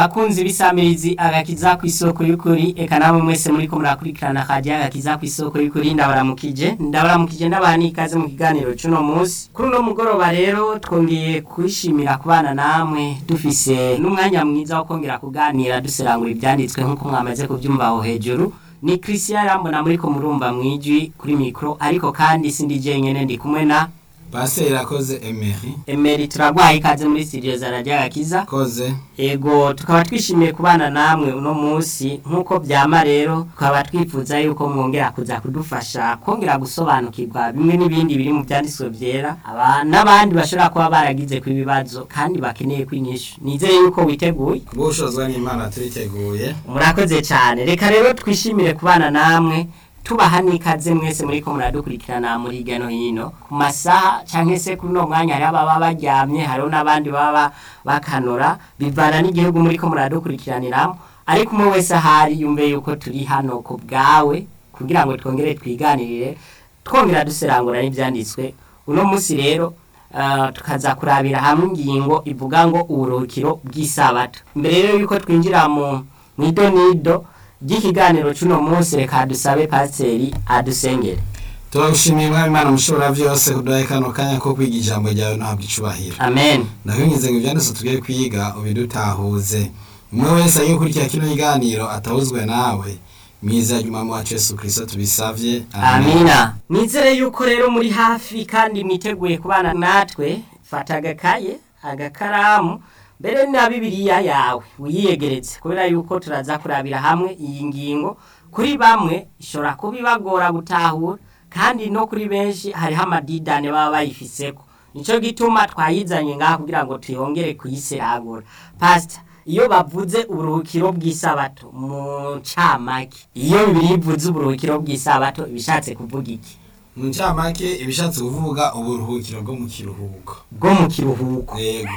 akunzi b'isamirizi agakiza ku isoko y'ukuri eka namwe mwese muri ko murakurikirana kaje agakiza ku isoko y'ukuri ndabaramukije ndabaramukije ndabaha n'ikaze mu kiganiro c'uno munsi kuri uno mugoroba rero twongeye kwishimira kubana namwe dufise n'umwanya mwiza wo kongera kuganira duserangura ivyanditswe nk'uko mwamaze kuvyumva aho hejuru ni Christian Rambona muri ko murumva mwijwi kuri mikro ariko kandi sindi jenyene ndi kumwe na Pasiteri akoze Emery Emery turagwaye ikaze muri studio za Radio Agakiza koze Ego tukaba twishimiye kubana namwe uno munsi nk'uko byama rero tukaba twifuza yuko mwongera kuza kudufasha kongera gusobanukirwa bimwe n'ibindi biri mu byanditswe byera aba n'abandi bashobora kuba baragize ku ibibazo kandi bakeneye kwinyishu nizeye yuko witeguye gushozwa n'Imana turiteguye murakoze cyane reka rero twishimire kubana namwe tubaha n'ikaze mwese muri ko muradukurikirana muri hirya no hino ku masaha cyangwa se kuri uno mwanya hariho ababa baryamye hariho n'abandi baba bakanura bivana n'igihugu muri ko muradukurikiraniramo ariko umwe wese ahari yumve yuko turi hano ku bwawe kugira ngo twongere twiganirire twongera duserangura n'ibyanditswe uno munsi rero uh, tukaza kurabira hamwe ingingo ivuga ngo uburuhukiro bw'isabato mbere rero yuko twinjira mu mwidonido ry'ikiganiro c'uno munsi reka dusabe pasiteri adusengere turagushimiye mwami Imana mushobora vyose kuduha kano kanya ko kwiga ijambo ryawe no habwa icubahiro amen ndakwingize ngo ivyanditse tugiye kwiga ubidutahuze umwe wese agiye gukurikira kino kiganiro atahuzwe nawe mwiza ry'umwami wacu Yesu Kristo tubisavye amina nizere yuko rero muri hafi kandi mwiteguye kubana natwe fata agakaye agakaramu mbere na bibiliya yawe wiyegeretse kubera yuko turaza kurabira hamwe iyi ngingo kuri bamwe ishobora kuba ibagora gutahura kandi no kuri benshi hariho amadidane baba bayifiseko nico gituma twayizanye ngaha kugira ngo tuyongere kuyiseragura pastor iyo bavuze uburuhukiro bw'isabato mu ncamake iyo bibiri bivuze uburuhukiro bw'isabato ibishatse kuvuga iki mu ncamake ibishatse kuvuga uburuhukiro bwo mu kiruhuko bwo mu kiruhuko yego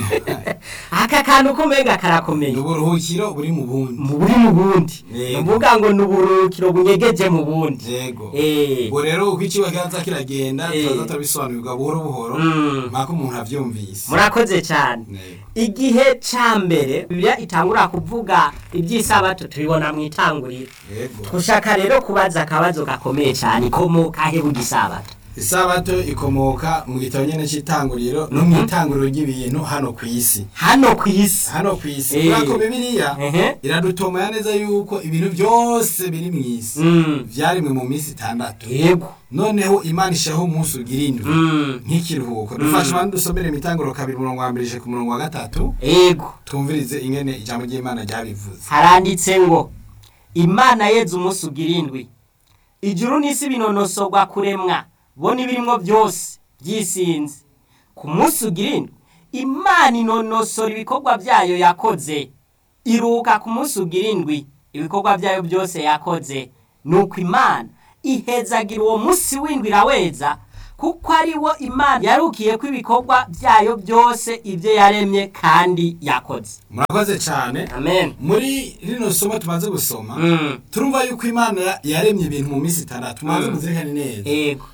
aka kantu ko mbega karakomeye ni uburuhukiro buri mu bundi mu buri mu bundi Yego. nuvuga ngo ni uburuhukiro bunyegeje mu bundi yego eh ubu rero uko ikiba kiza kiragenda Eh. turaza turabisobanurirwa buhoro buhoro Mm. mpaka umuntu avyumvise murakoze cyane Yego. igihe ca mbere bibiliya itangura kuvuga iby'isabato tubibona mu itanguriro yego dushaka rero kubaza akabazo gakomeye cyane ikomoka he bugisabato isabato ikomoka mu gitabo nyene c'itanguriro no mu itanguriro ry'ibintu hano ku isi hano ku isi hano ku isi Eh. kubera ko bibiliya Ehe. iradutomaya neza yuko ibintu byose biri mu isi Mm. vyarimwe mu minsi itandatu yego noneho imana ishaho umunsi ugira indwi Mm. nk'ikiruhuko dufashe abantu dusomere imitanguriro kabiri umurongo wa mbere ije ku murongo wa gatatu yego twumvirize ingene ijambo ry'imana ryabivuze haranditse ngo imana yeze umunsi ugira indwi ijuru n'isi binonosorwa kuremwa bo n'ibirimwo byose byisinze ku munsi ugira indwi imana inonosora ibikorwa byayo yakoze iruhuka ku munsi ugira indwi ibikorwa byayo byose yakoze nuko imana ihezagira uwo munsi w'indwi iraweza kuko ari wo imana yarukiye ko ibikorwa byayo byose ibyo yaremye kandi yakoze murakoze cyane amen muri rino somo tumaze gusoma Mm. turumva yuko imana ya- yaremye ibintu mu minsi itandatu mumaze Mm. muzirikane neza Ego.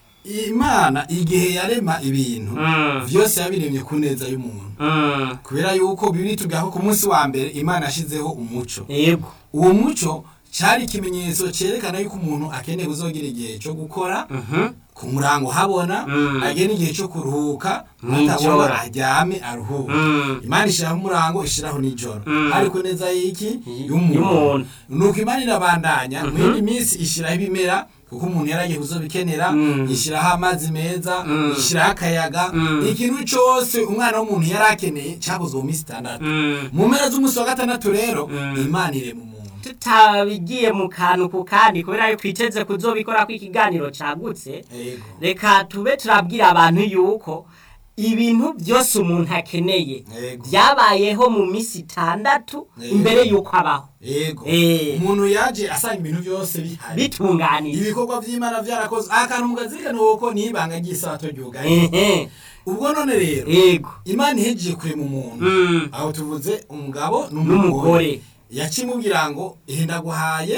imana igihe yarema ibintu Mm. vyose yabiremye ku neza y'umuntu Mm. kubera yuko bibiri tuvuga ko ku munsi wa mbere imana yashizeho umuco Ego. uwo muco cyari ikimenyetso cyerekana yuko umuntu akeneye kuzogira igihe cyo gukora Mhm. ku murango habona Mm. agena igihe cyo kuruhuka Mw'ijoro. atabona aryame aruhuke Mm. imana ishyiraho umurango ishyiraho n'ijoro Mm. ariko neza y'iki y'umuntu. y'umuntu nuko imana irabandanya mu yindi minsi ishyiraho ibimera kuko umuntu yaragiye kuzobikenera Mm. ishyiraho amazi meza Mm. ishyiraho akayaga Mm. ikintu cyose umwana w'umuntu yari akeneye cyakozwe mu minsi itandatu Mm. mu mpera z'umunsi wa gatandatu rero Mm. imana irema umuntu tutabigiye mu kantu ku kandi kubera yuko twiteze kuzobikora ko ikiganiro cagutse yego reka tube turabwira abantu yuko ibintu byose umuntu akeneye Yego. byabayeho mu minsi itandatu Yego. imbere y'uko abaho yego Eh. umuntu yaje asanga ibintu byose bihari bitunganije ibikorwa by'imana byarakoze akantu mugazirikana uko ni ibanga ry'isabato ryugaye Ehe. ubwo none rero Ego. imana ihejeje kurema umuntu Mm. aho tuvuze umugabo n'umugore yacimubwira ngo ihenda guhaye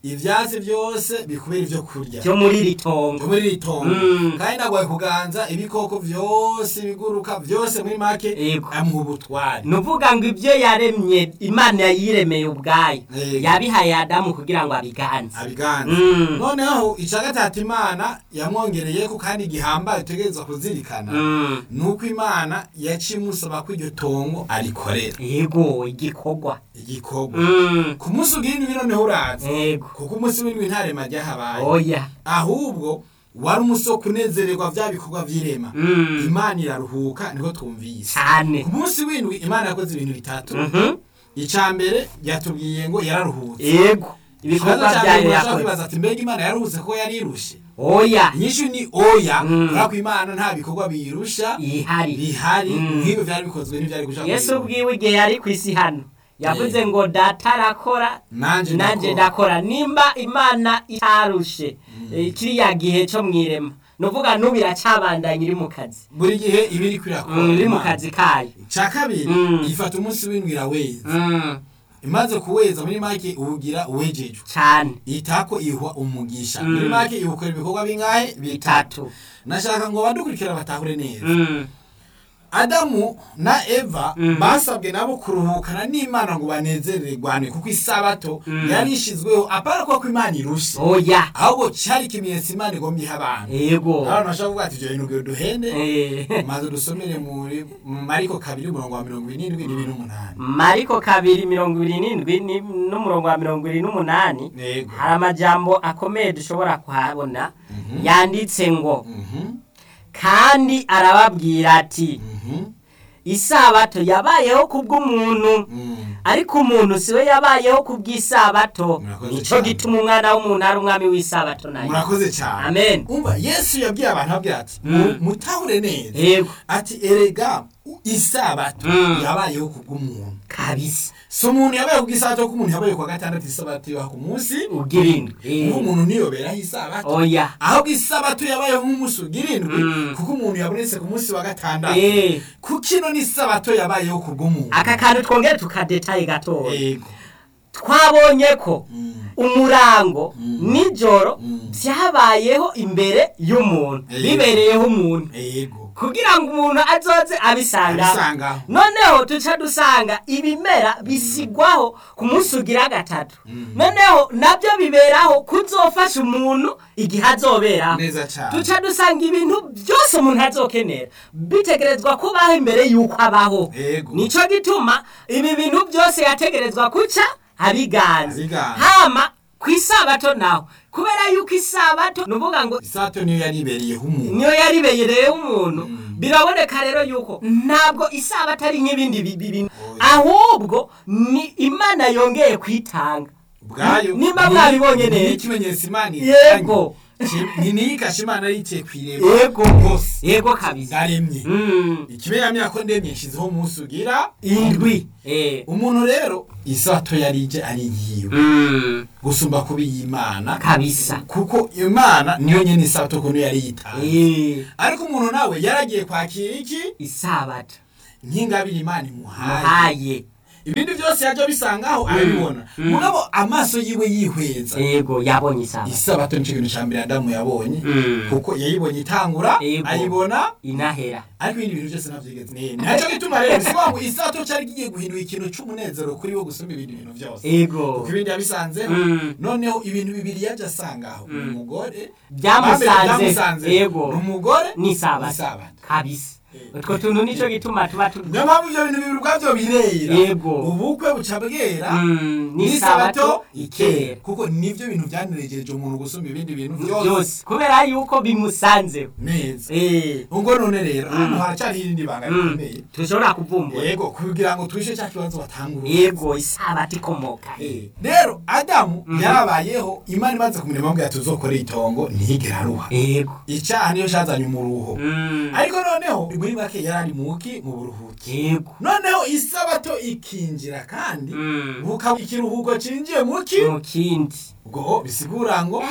ivyatsi byose bikubera ivyo kurya byo muri iri tongo muri iri tongo Mm. kandi nagwaye kuganza ibikoko vyose ibiguruka vyose muri make Yego. amuha ubutware ni uvuga ngo ibyo yaremye imana yiremeye ubwayo Yego. yabihaye adamu kugira ngo abiganze abiganza Mm. noneho ica gatatu imana yamwongereyeko kandi gihambaye utegerezwa kuzirikana Mm. nuko imana yaciye imusaba ko iryo tongo arikorera yego igikorwa igikorwa Mm. ku munsi ugira indwi noneho uraza yego kuko umunsi w'indwi nta rema ryahabaye oya ahubwo wari umusoko unezererwa vya bikorwa vy'irema Mm. imana iraruhuka niho twumvise cyane ku munsi w'indwi imana yakoze ibintu bitatu Mhm. icya mbere yatubwiye ngo yararuhutse yego ibikorwa ikibazo cya byayo mbere urashobora yakoze kwibaza ati mbega imana yaruhutse ko yarirushe oya inyishu ni oya Mm. kubera ko imana nta bikorwa biyirusha ihari bihari Mm. nk'ibyo byari bikozwe n'ibyari gushaka yesu ubwiwe igihe yari ku isi hano yavuze ngo data arakora nanje nanjye ndakora ndakora nimba imana itarushe eh, kiriya gihe cyo mu irema ni uvuga n'ubu iracyabandanya iri mu kazi buri gihe iba iri kwirakora Mm, iri mu kazi kayo cya kabiri Mm. ifata umunsi w'indwi iraweza Mm, imaze kuweza muri make uwugira uwejejwe cyane itako ihwa umugisha Mm. muri make iwukora ibikorwa bingahe bitatu bitatu nashaka ngo abadukurikira batahure neza Mm, adamu na eva Mhm. basabwe nabo kuruhukana n'imana ngo banezererwane kuko isabato Mhm. yari ishizweho apara kuko imana irushe oya ahubwo cyari ikimenyetso imana igomba iha abantu yego abantu bashobora kuvuga ati ibyo bintu ngo duhende Eh, maze dusomere muri mu mariko kabiri umurongo wa mirongo irindwi n'ibiri n'umunani mariko kabiri mirongo ibiri n'indwi ni- n'umurongo wa mirongo ibiri n'umunani yego hari amajambo akomeye dushobora kuhabona yanditse ngo Mhm, kandi arababwira ati mhm, isabato yabayeho kubw'umuntu mhm. ariko umuntu siwe yabayeho kubw'isabato Murakoze nico cyane. gituma umwana w'umuntu ari umwami w'isabato nayo murakoze cyane amen umva yesu yabwiye abantu abwira ati Mm. "Mu- mutahure neza yego ati erega isabato Mm. yabayeho kubw'umuntu kabisa si umuntu yabayeho kubw'isabato ko umuntu yabaye kuwa gatandatu isabato ibaha ku munsi ugira indwi kuko Eh, umuntu ntiyoberaho isabato oya ahubwo isabato yabayeho nk'umunsi ugira indwi Mm. kuko umuntu yabonetse ku munsi wa gatandatu Eh, kuko ino ni isabato yabayeho kubw'umuntu aka kantu twongere tukadetaye gatoya yego twabonye ko Mm. umurango Mm. nijoro Mm. byabayeho imbere y'umuntu Eh. bibereyeho umuntu yego kugira ngo umuntu azoze abisanga abisangaho noneho tuca dusanga ibimera bisigwaho ku munsi ugira gatatu Mm. noneho nabyo biberaho kuzofasha umuntu igihe azoberaho neza cyane tuca dusanga ibintu byose umuntu azokenera bitegerezwa kubaho imbere y'uko abaho yego nico gituma ibi bintu byose yategerezwa kuca abiganza Abiganza. hama ku isabato naho kubera yuko isabato ni ukuvuga ngo isabato niyo yari ibereyeho umuntu niyo yaribeyereyeho umuntu Mm. biraboneka rero yuko ntabwo isabato ari nk'ibindi bi- bintu Oya. ahubwo ni imana yongeye kwitanga ubwayo Nimba ni- mwabibonye ni neza. ikimenyetso imana Yego. ni niyo ikasha imana yicaye ku irembo yego rwose yego kabisa ndaremye Mm. ikimenyamya ko ndemye nshyizeho umunsi ugira indwi Eh. umuntu rero isato yari ije ari yiwe Mm. gusumba kuba iy'imana kabisa kuko imana niyo nyine isato ukuntu yari yitanze Eh. ariko umuntu nawe yaragiye kwakira iki isabato nk'ingabire imana imuhaye muhaye ibindi byose yajya bisangaho arabibona Mm. mugabo amaso yiwe yihweza yego yabonye isabato isabato nicyo kintu cya mbere adamu yabonye Mm. kuko yayibonye itangura Yego. ayibona inahera ariko ibindi bintu byose nabyigeze neza ntacyo gituma rero bisobanura ngo isato cyari kigiye guhindura ikintu cy'umunezero kuri wo gusumba ibindi bintu byose ego kuko ibindi yabisanzeho Mm. noneho ibintu bibiri yajya asangaho ni Mm. umugore byamusanze byamusanze ego ni umugore n'isabato n'isabato kabisa Eh. utwo tuntu nicyo gituma tuba tu niyo mpamvu ibyo bintu bibiri ubwabyo birera Yego. ubukwe buca bwera Mm, n'isabato n'isabato ikera ikera kuko nibyo bintu byaneregeje umuntu gusumba ibindi bintu byose byose kubera yuko bimusanzeho neza Eh. ubwo none rero hano haracyari irindi banga Mm. rikomeye tushobora kuvumbura yego kugira ngo twishe cya kibazo batangura yego isabato ikomoka Eh, rero adamu yarabayeho imana imaze kumurema amubwira ati uzokore itongo ntiyigera aruha yego icyaha niyo cyazanye umuruho Mm. ariko noneho muri make yari ari muki mu buruhuki yego noneho isabato ikinjira kandi Mm. bukaba ikiruhuko cinjiye muki mu kindi ubwo bisigura ngo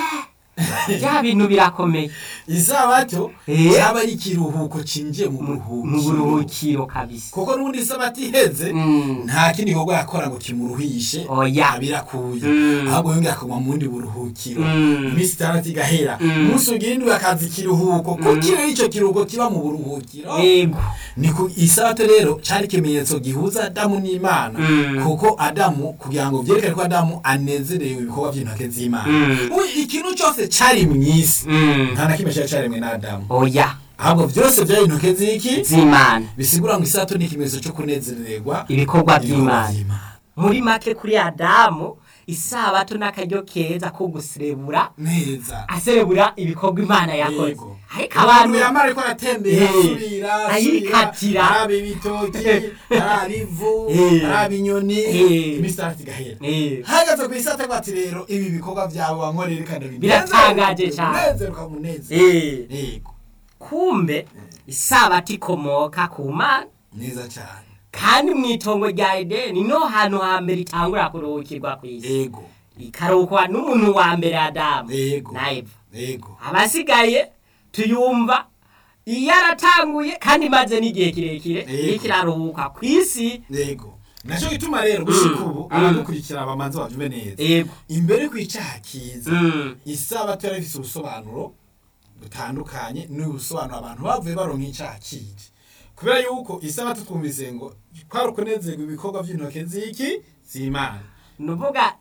bya bintu birakomeye isabato Eh. cyaba ari ikiruhuko cinjiye mu mu buruhukiro buruhukiro kabisa kuko n'ubundi isabato iheze Mm. nta kindi gikorwa yakora ngo kimuruhishe Oya. abirakuye Mm. ahubwo yongera akaguma mu bundi buruhukiro Mm. iminsi itandatu igahera Mm. umunsi ugira indwi akaza ikiruhuko kuko rero icyo kiruhuko kiba mu buruhukiro yego ni ku isabato rero cyari ikimenyetso gihuza adamu n'imana Mm. kuko adamu kugira ngo byerekane ko adamu anezerewe ibikorwa by'intoke z'imana Mm. Ubu ikintu cyose cyari mu isi Mm. nta na kimwe cyari cyaremwe na adamu oya ahubwo byose byari intoke z'iki z'imana bisigura ngo isabato ni ikimenyetso cyo kunezererwa ibikorwa ibikorwa by'imana by'imana muri make kuri adamu isabato n'akaryo keza ko guserebura neza aserebura ibikorwa imana yakoze Yego. ariko abantu abantu yamara ariko aratembera Eh. asubira Ayikatira. araba ibitoki araba ivu Eh. araba inyoni Eh. iminsi itandatu igahera Eh, hagaze ku isata bati rero ibi bikorwa byawe wankorera kandi Biratangaje cyane. umunezero ukamunezero eh, yego kumbe isabato ikomoka ku mana neza cyane kandi mu itongo rya edeni niho hantu hambere itangura kuruhukirwa ku isi yego ikaruhukwa n'umuntu wa mbere adamu yego na eva yego abasigaye tuyumva iyo aratanguye kandi imaze n'igihe kirekire Yego. iriko iraruhuka ku isi yego nacyo gituma rero gushika ubu Mm. abadukurikira bamanza babyumve neza yego imbere ku icyaha kiza Mm. isabato yari ifite ubusobanuro butandukanye n'ubusobanuro abantu bavuye baronka icyaha kije kubera yuko isabato twumvise ngo kwari ukunezerwa ibikorwa by'intoke z'iki z'imana nuvuga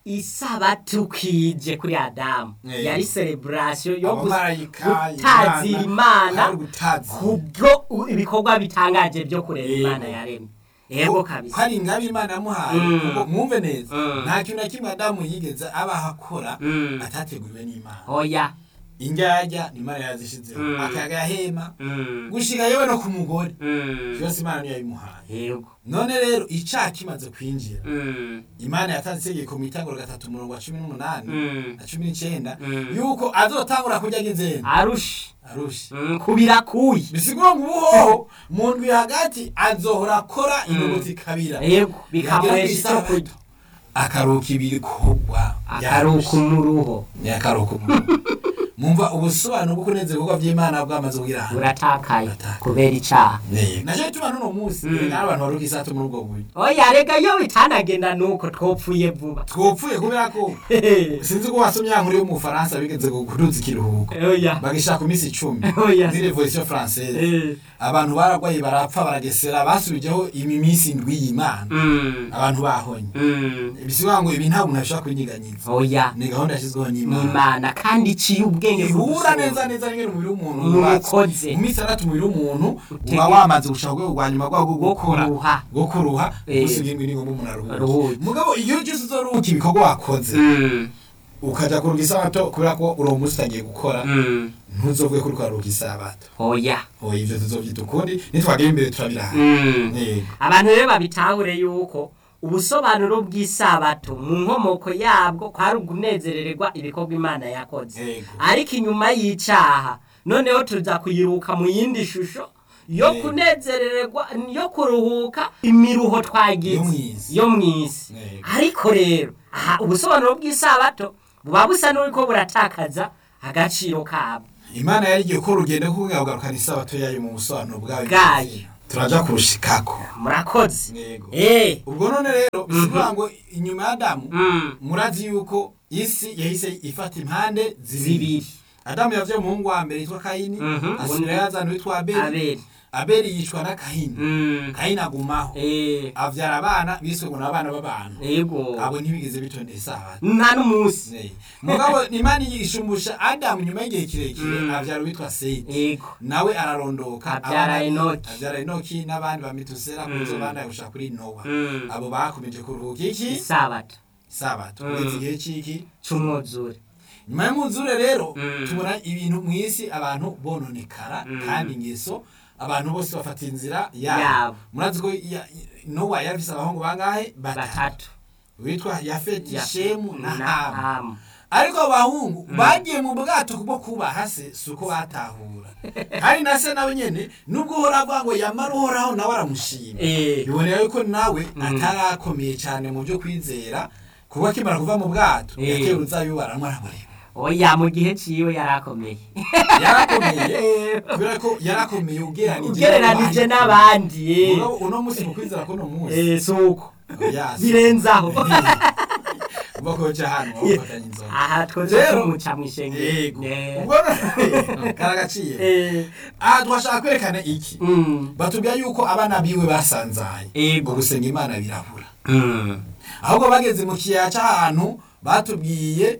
isabato kije kuri adamu Eh. yari celebration yo gus- abamarayika gutazira imana kwari gutazira kubwo u- ibikorwa bitangaje byo kureba Yego. imana yaremye yego kabisa hari ingabe imana yamuhaye Mm. kuko mwumve neza Mm. nta kintu na kimwe adamu yigeze abaho akora Mm. atateguriwe n'imana oya indyarya ni imana yazishizeho Mm. akayaga yahema Mm. gushika yewe no ku mugore Mm. byose imana niyo yabimuhaye yego none rero icyaha kimaze kwinjira Mm. imana yatanze itegeko mu itanguro gatatu umurongo wa cumi n'umunani Mm. na cumi n'icyenda Mm. yuko azotangura kurya nk'inzembe arushe arushe Mm, kubirakuye bisigura ngo ubuhoho mu ndwi hagati azohora akora inyuguti kabira yego bikamuhesha Yagera icyo ku kurya isabato, akaruhuka ibikorwa akaruhuka umuruho ni akaruhuka umuruho mumva ubusobanuro bwo kunezera ibikorwa by'imana bwamaze kugira ahantu buratakaye Buratakaye. kubera icyaha nacyo gituma n'uno munsi Mm. reka n'abantu baruhuka isato muri ubwo buryo oya rega iyo bitanagenda nuko twopfuye vuba twopfuye kubera ko sinzi ko wasomye ya nkuru yo mu Faransa bigeze kuduza ikiruhuko oya bagishaka ku minsi icumi Oya. muri revolution française Eh, abantu baragwaye barapfa baragesera basubijeho imi minsi indwi y'imana mm, abantu bahonye mm, bisivuga ngo ibi nta muntu ashobora kubinyiganyiza oya ni gahunda yashyizweho n'imana n'imana kandi iciye ubwenge ihura bw'ubusobanuro. neza neza n'ingene umubiri w'umuntu Umuntu wubatse. ukoze. mu minsi itandatu umubiri w'umuntu Utege- uba wamaze gushaka urwego rwa nyuma rwawo rwo Rwo gukora kuruha. rwo kuruha Eh. gusa irindwi ni ngombwa umuntu aruhuke Aruhuke. mugabo iyo cyose uzoruhuka ibikorwa wakoze Mm, ukaja kuruhuka isabato kubera ko uri umunsi utagiye gukora mm, ntuzovuge ko uri kwaruhuka isabato oya oya ivyo tuzovyita ukundi nitwagera imbere turabiraha Mm. yego abantu rero babitahure yuko ubusobanuro bw'isabato mu nkomoko yabwo kwari ukunezerererwa ibikorwa imana yakoze Yego. ariko inyuma y'icaha noneho tuza kuyiruka mu yindi shusho yo Yego. kunezerererwa yo kuruhuka imiruho Yo twagize mw'isi. yo mw'isi Yego. ariko rero aha ubusobanuro bw'isabato buba busa n'uriko buratakaza agaciro kabwo imana yari igiye gukora urugendo rwo kugarukana isabato yayo mu busobanuro bwayo Bwayo. turaja kurushikako murakoze yego eh ubwo none rero bisigura ngo inyuma ya adamu mm, murazi yuko isi yahise ifata impande zibiri zibiri adamu yavye umuhungu wa mbere yitwa kayini Mhm. asubira yazana witwa abeli abeli abeli yicwa na kayini Mm. kayini agumaho Eh, avyara abana biswe ngo ni abana b'abantu yego abo ntibigeze bitondera isabato nta n'umunsi Ne. mugabo imana yishumbusha adamu nyuma y'igihe kirekire Mm. avyara uwitwa seti yego nawe ararondoka Avyara abana- Enoki. avyara enoki n'abandi ba metusela Mm. kuzo bana gushika kuri nowa Mm. abo bakomeje kuruhuka iki isabato sabato Mm. kugeza igihe c'iki c'umwuzure nyuma y'umwuzure rero Mm. tubona ibintu mu isi abantu bononekara Mm. kandi ingeso abantu bose bafata inzira Yabo. yabo murazi ko ya- nowa yari afise abahungu bangahe batatu batatu witwa yafeti Ya- shemu na na hamu hamu ariko abo bahungu bagiye mu bwato kubwo kubaha se si uko batahura kandi na se nawe nyene nubwo uhora avuga ngo yamara uhoraho nawe aramushima Eh, bibonera yuko nawe Mm. atarakomeye cyane mu byo kwizera kuko akimara kuva mu bwato Eh. yakeye uruzabibu baramwe aramureba oya mu gihe ciwe yarakomeye yarakomeye kubera ko yarakomeye ugereranije ugereranije n'abandi eh. Mugabo uno munsi mu kwizera kuno munsi Eh, suko Oya, si- birenzaho uva ko ca hano wafatanya inzoga aha twoze Rero- tumuca mw'ishengero yego Eh. ubwo none karagaciye Eh, aha twashaka kwerekana iki mm, batubwira yuko abana biwe basanzaye Yego. ngo gusenga imana birabura mm. ahubwo bageze mu kiyaya c'ahantu batubwiye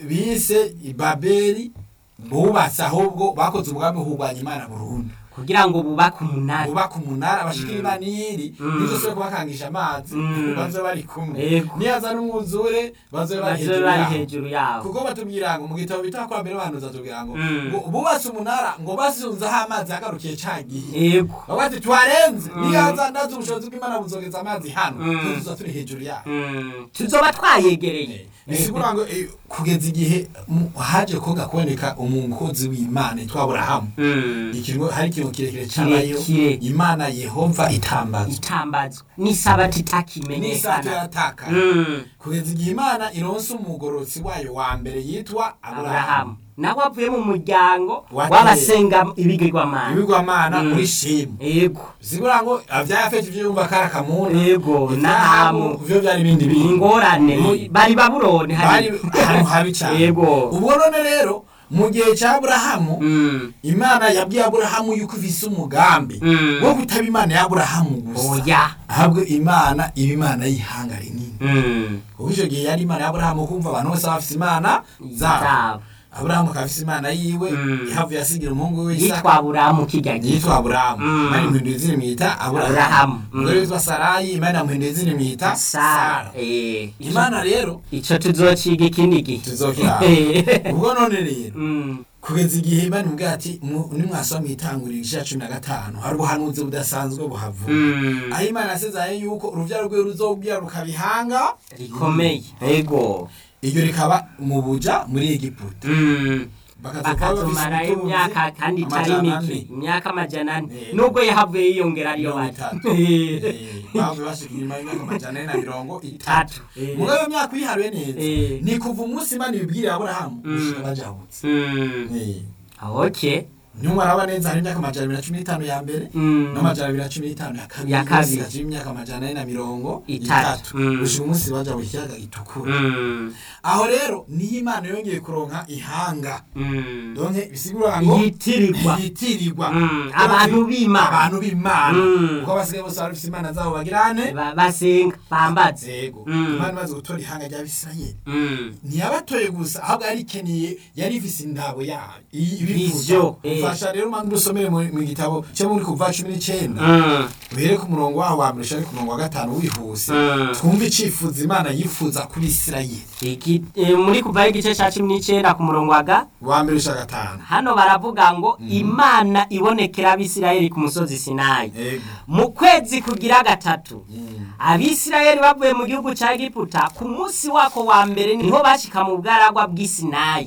bise ibabeli bubatse ahubwo bakoze umugambi wo kurwanya imana burundu kugira ngo bubake umunara bubaka umunara bashikira imana iyiri Mm. nizosubire kubakangisha amazi Mm. bazobe bari kumwe Yego. niyaza n'umwuzure bazobe bari bazobe hejuru bari yaho hejuru yabo kuko batubwira ngo mu gitabo bita kwa mbere bahanuza tubwira ngo Mm. ngo bubatse umunara ngo basunzeho amazi yagarukiye ca gihe yego bavuga ati twarenze Mm. niyaza ndazi ubushobozi bw'imana buzogeza amazi hano Mm. tuza turi hejuru yaho Mm, tuzoba twayegereye bisigura ngo eh, kugeza igihe mu- haje koga kuboneka umukozi w'imana yitwa aburahamu Mm. ikintu hari ikintu kirekire cabayo Kirekire. imana yehova itambazwa itambazwa n'isabati n'isato itakimenyekana yarataka Mm. kugeza igihe imana ironse umugororotsi wayo wa mbere yitwa aburahamu aburahamu nawe avuye mu muryango Wa w'abasenga ibigirwamana ibigwamana Mm. muri shemu yego bisigura ngo avyafete ivyo yumva kari akamuna Yego, Ivyahabu, n'ahamu. vyo vyari ibindi bintu ingorane mu- Eh. bari babuloni bari hari ahantu habi cane Yego. ubwo none rero mu gihe ca aburahamu Mm. imana yabwiye aburahamu yuko ifise umugambi Mm. wo kutaba imana ya aburahamu gusa oya ahubwo imana iba imana y'ihanga rinini Mm. kuko icyo gihe yari imana ya aburahamu kumva abantu bose bafise imana zabo zabo aburahamu akaba afise imana yiwe Mm. ihavuye asigira umuhungu we yitwa isaka aburahamu kirya gihe yitwa aburahamu Mm. imana imuhinduye izina imwita Aburahamu. aburahamu Mm. umugore witwa sarayi imana yamuhinduye izina imwita sara sara Eh. imana rero ico tuzociga ikindi gihe tuzokira ubwo none rero Mm. kugeza igihe imana imubwira ati mu- nimwasoma mwitangurira igice cya cumi na gatanu hari ubuhanuzi budasanzwe buhavuga Mm. aho imana yasezaye yuko urubyaro rwe ruzobwira rukabihanga rikomeye yego iryo rikaba mu buja muri egiputa Mm. bakazokuba bafise bakazomarayo ubutunzi imyaka kandi itari amajana mike ane. imyaka amajana ane Eh. nubwo yahavuye yiyongera ariyo mirongo bati itatu Eh, bavuye bashika inyuma y'imyaka amajana ane na mirongo itatu Itatu. Eh. muri iyo myaka uyiharuye neza Eh. ni kuva umunsi imana ibibwiriye aburahamu Mm. gushika bajabutse Mm. Eh. okay ntiwaraba neza hari imyaka amajana abiri na cumi n'itanu ya mbere Mm. n'amajana abiri na cumi n'itanu ya kabiri Ya kabiri. hasigaje imyaka amajana ane na mirongo Itatu. itatu Mm. gushika umunsi baja mu kiyaga gitukura Mm. aho rero niyo imana yongeye kuronka ihanga Mm. donke bisigura ngo yitirirwa yitirirwa Mm, abantu b'Imana. abantu b'imana Mm. kuko basigaye bose bari bafise imana zabo bagirane Ba- basenga bambaze yego Mm. imana imaze gutora ihanga ry'abisirayeli Mm. ntiyabatoye gusa ahubwo yari ikeneye yari ifise indabo yayo Vision, eh. ufasha rero mpamvu dusomere mu mu gitabo cyo muri kuva cumi n'icenda Mm. uhere ku murongo waho wa mbere ushare ku murongo wa gatanu wihuse Mm. twumve icifuzo imana yifuza ku bisirayeli Iki- eh, muri kuvaho igice cya cumi n'icyenda ku murongo wa ga wa mbere ushaka gatanu hano baravuga ngo imana ibonekera abisirayeli ku musozi sinayi yego mu kwezi kugira gatatu Mm. abisirayeli bavuye mu gihugu cya egiputa ku munsi wako wa mbere niho bashika mu bwaragwa bw'isinayi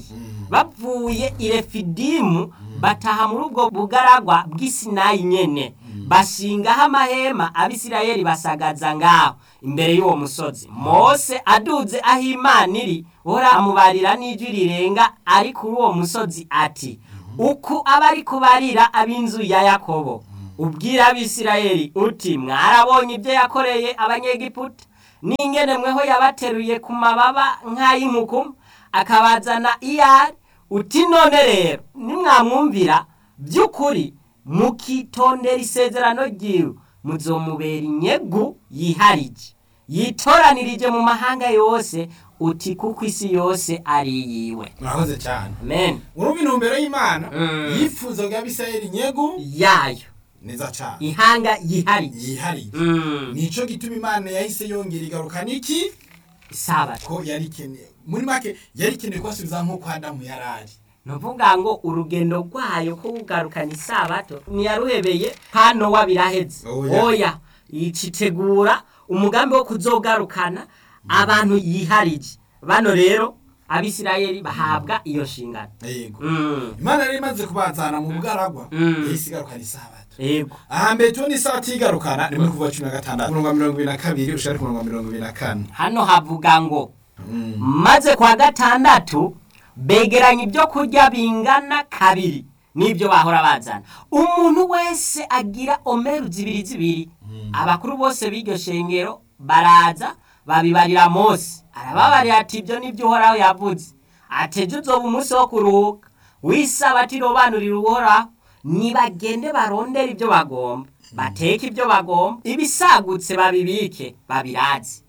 bavuye i refidimu bataha muri ubwo bugaragwa bw'isinayi nyene bashingaho amahema abisirayeli basagaza ngaho imbere y'uwo musozi mose aduze aho imana iri uhora amubarira n'ijwi rirenga ari kuri uwo musozi ati uku aba ari kubarira ab'inzu ya yakobo ubwira abisirayeli uti mwarabonye ibyo yakoreye abanyegiputa n'ingene mweho yabateruye ku mababa nk'ay'inkuku akabazana iyari uti none rero nimwamwumvira by'ukuri mukitondera isezerano ryiwe muzomubera inyegu yiharije yitoranirije mu mahanga yose uti kuko isi yose ari iyiwe murakoze cyane amen urumva intumbero y'imana Mm. yifuza bwa bisirayeli nyegu yayo neza cyane ihanga yiharije yihariye Mm. nico gituma imana yahise yongera igaruka niki isabato ko yari ikeneye muri make yari ikeneye kubasubiza nk'uko adamu yari ari nuvuga ngo urugendo rwayo ko kugarukana isabato ntiyaruhebeye hano wa biraheze Oya. oya yicitegura umugambi wo kuzogarukana abantu yiharije bano rero abisirayeli bahabwa iyo nshingano yego Mm, imana yari imaze kubazana mu bugaragwa Mm. yahise igarukana isabato yego ahambere tubona isabato igarukana ni muri kuva cumi na gatandatu umurongo wa mirongo ibiri na kabiri ushaka ku murongo wa mirongo ibiri na kane hano havuga ngo Mm. maze kwa gatandatu begeranya ibyo kurya bingana kabiri n'ibyo bahora bazana umuntu wese agira omeru zibiri zibiri abakuru bose b'iryo shengero baraza babibarira mose arababarira ati ibyo nibyo uhoraho yavuze ati ejo uzoba umunsi wo kuruhuka wisabati robanurira uhoraho nibagende barondera ibyo bagomba bateke ibyo bagomba ibisagutse babibike babiraze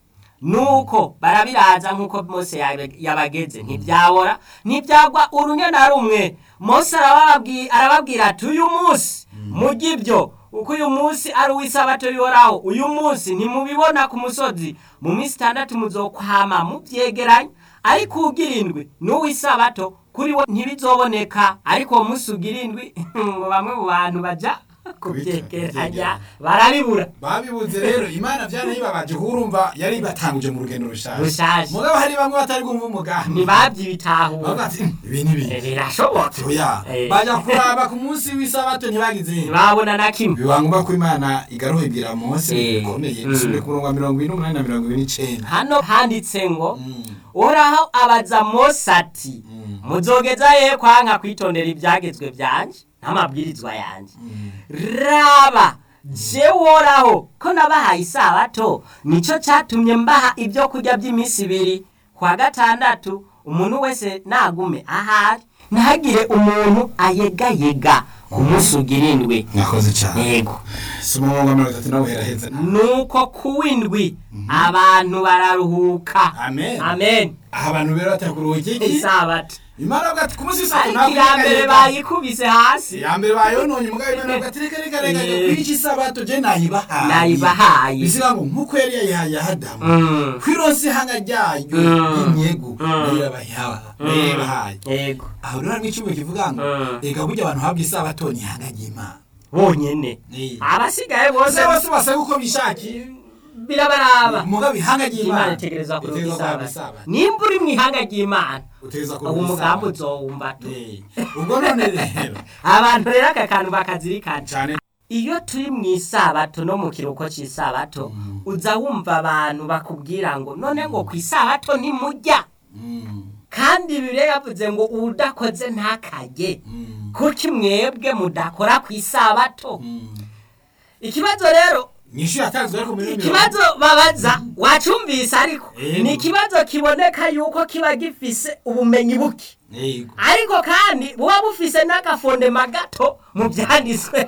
nuko barabiraza nk'uko mose yabe- yabageze ntibyabora ntibyagwa urunyo na rumwe mose arababwi- arababwira ati uyu munsi mujye ibyo uko uyu munsi ari uw'isabato yoraho uyu munsi ntimubibona ku musozi mu minsi itandatu muzokwama mubyegeranye ariko ugira indwi n'uw'isabato kuri we ntibizoboneka ariko uwo munsi ugira indwi ngo bamwe mu bantu baja kubyegeranya barabibura babibuze rero imana byanayibabaje urumva yari batanguje mu rugendo rushaje Rushaje. mugabo hari bamwe batari kumva umugambi ntibabyibitahura bavuga ati ibi ni Eh, ibi birashoboka oya Eh. baja kuraba ku munsi w'isabato ntibagize ntibabona na kimwe biba ngombwa ko imana igaruha ibwira mose Eh. bikomeye Mm. dusubire ku murongo wa mirongo ine n'umunani na mirongo ibiri n'icenda hano handitse ngo Mm. uhoraho abaza mose ati Mm. muzogeza ye kwanka kwitondera ibyagezwe byanje n'amabwirizwa yanjye Mm. raba je woraho ko nabahaye isabato nico catumye mbaha ibyo kurya by'iminsi ibiri kwa gatandatu umuntu wese nagume ahari ntihagire umuntu ayegayega ku munsi ugira indwi mwakoze cyane yego si umurongo wa mirongo itatu nawe heraheza nuko ku w'indwi abantu bararuhuka amen amen aha abantu rero batari kuruhuka iki isabato imana avuga ati ku munsi w'isabato ariko iya mbere bayikubise hasi iya mbere bayononye mugabo imana avuga ati reka reka reka Eh. kwica isabato je nayibahaye nayibahaye bisiga ngo nk'uko yari yayihaye adamu Mm. kwironsa ihanga ryayo Mm. y'inyegu Mm. nayo yabahaye yego aho rero harimo icyuma kivuga ngo Mm. reka burya abantu habwa isabato ni ihanga ry'imana bonyene Eh. abasigaye bose bose bose basaba uko bishakiye birabaraba mugabo ihanga imana ry'imana itegereza kuruka itegerezwa kuruhuka isabato nimba uri mu ihanga ry'imana utegereza ubu kuruhuka umugambi isabato uzowumva tu Eh. ubwo none rero abantu rero aka kantu bakazirikana cyane iyo turi mu isabato no mu kiruhuko cy'isabato uza wumva abantu bakubwira ngo none ngo ku isabato ntimujya Mm. kandi bibiri yavuze ngo udakoze ntakajye Mm. kuko mwebwe mudakora ku isabato Mm. ikibazo rero nyinshi yatanzwe ariko muri ikibazo babaza wacumvise ariko Yego. ni ikibazo kiboneka yuko kiba gifise ubumenyi buke yego ariko kandi buba bufise n'agafondema gato mu byanditswe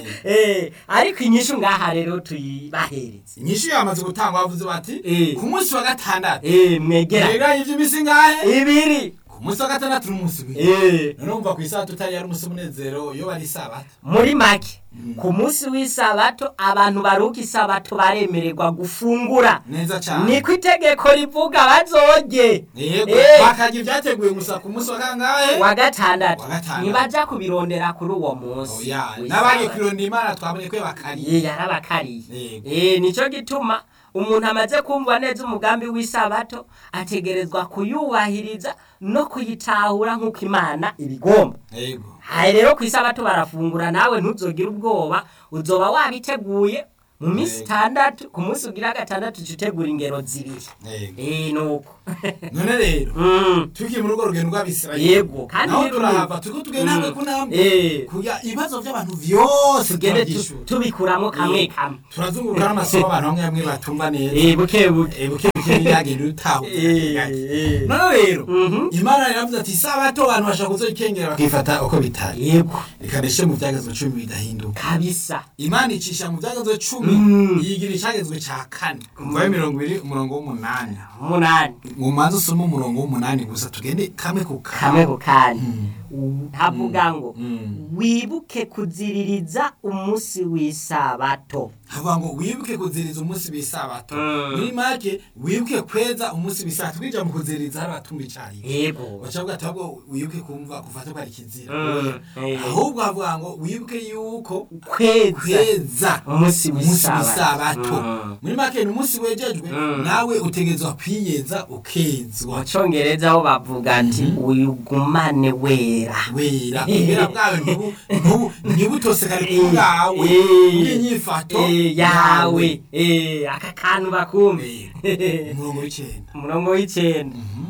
Eh, ariko inyishu ngaha rero tuyibahereze inyinshi yamaze gutangwa bavuze bati Eh. ku munsi wa gatandatu Eh, mwegera yegeranye iby'iminsi ngahe ibiri ku munsi wa gatandatu n'umunsi w'ibiri Eh, none wumva ku isabato utari yari umunsi w'umunezero iyo bari isabato muri make ku munsi w'isabato abantu baruka isabato baremererwa gufungura neza cyane niko itegeko rivuga bazorye yego Eh. bakarya ibyateguwe gusa ku munsi wa kangahe wa gatandatu Wa gatandatu. ntibaja kubirondera kuri uwo munsi oya w'isabato. n'abagiye kwirondera imana twabonye ko bakariye Ye, yarabakariye Yego. Eh, nico gituma umuntu amaze kumva neza umugambi w'isabato ategerezwa kuyubahiriza no kuyitahura nk'uko imana ibigomba yego hari rero ku isabato barafungura nawe ntuzogire ubwoba uzoba wabiteguye mu minsi Yego. itandatu ku munsi ugira gatandatu uca utegura ingero zibiri yego Eh, nuko none rero Mm, tukiri muri urwo rugendo rw'abisirayeli yego kandi naho rero turahava turiko tugenda Mm. hamwe ku ntambwe Eh, kuya ibibazo by'abantu vyose tugende tu- turabyishura tubikuramo kamwe Eh. kamwe turazunguruka n'amasomo abantu bamwe bamwe batumva neza Eh, buke buke Eh, buke buke ntiyagenda utahuza Eh, eh. none rero Mhm. imana yaravuze ati isabato abantu bashaka kuzokengera bakifata uko bitari yego reka ndeshe mu byagezwe cumi bidahinduka kabisa imana icisha mu byagezwe cumi Mm. yigira icyagezwe ca kane kumvayo mirongo ibiri umurongo w'umunani umunani mu manza usome umurongo w'umunani gusa tugende kamwe ku kamwe ku kandi Mm. havuga ngo Mm. wibuke kuziririza umunsi w'isabato havuga ngo wibuke kuziriza umunsi w'isabato Mm. muri make wibuke kweza umunsi w'isabato twinjira mu kuziriza hari abatumva icariye yego bacavuga ati ahubwo wibuke kumva gufata ko ari kizira Mm. Eh. ahubwo havuga ngo wibuke yuko kweza kweza umunsi umunsi w'isabato w'isabato Mm. muri make ni umunsi wejejwe Mm. nawe utegerezwa kwiyeza ukezwa mu cyongereza ho bavuga ati wigumane wera wera ubwera bwawe ntibu- ntibu- ntibutosekare ku Eh, bwawe eh, bw'inyifato eh, yawe eh, aka kantu bakumve umurongo w'icyenda umurongo w'icyenda